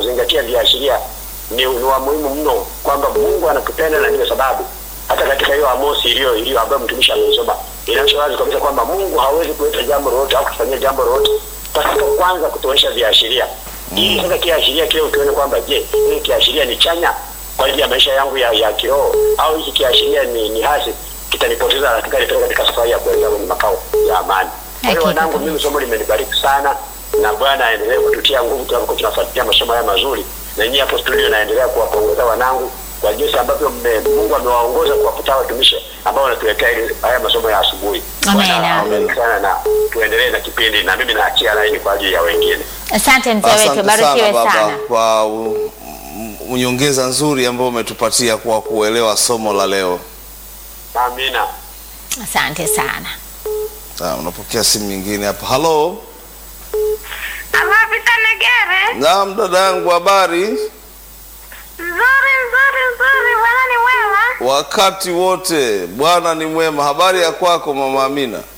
kuzingatia viashiria ni, ni wa muhimu mno, kwamba Mungu anatupenda na ndio sababu hata katika hiyo Amosi iliyo iliyo ambayo mtumishi ameisoma inaonyesha wazi kabisa kwamba Mungu hawezi kuleta jambo lolote au kufanyia jambo lolote pasipo kwanza kutuonyesha viashiria ili sasa kiashiria kile ukione kwamba je, hili kiashiria ni chanya kwa ajili ya maisha yangu ya, ya kiroho au hiki kiashiria ni, ni hasi kitanipoteza na kitanipeleka katika safari ya kuelekea kwenye makao ya amani. Kwa hiyo Hakika wanangu, kabisa. mimi somo limenibariki sana na Bwana aendelee kututia nguvu tunapokuwa tunafuatilia masomo haya mazuri, na nyinyi hapo studio naendelea kuwapongeza wanangu kwa jinsi ambavyo mme- Mungu amewaongoza kuwakuta watumishi ambao wanatuletea ili- haya masomo ya asubuhi. Amen. Bwana awabariki sana na tuendelee na kipindi, na mimi naachia laini kwa ajili ya wengine. Asante mzee wetu, Asante barikiwe sana baba sana. kwa u- m- nyongeza nzuri ambayo umetupatia kwa kuelewa somo la leo. Amina. Asante sana. Ah, unapokea simu nyingine hapa. Halo, Amapita Negere. naam dada yangu, habari? Nzuri nzuri nzuri, Bwana ni mwema. Wakati wote Bwana ni mwema. Habari ya kwako mama Amina?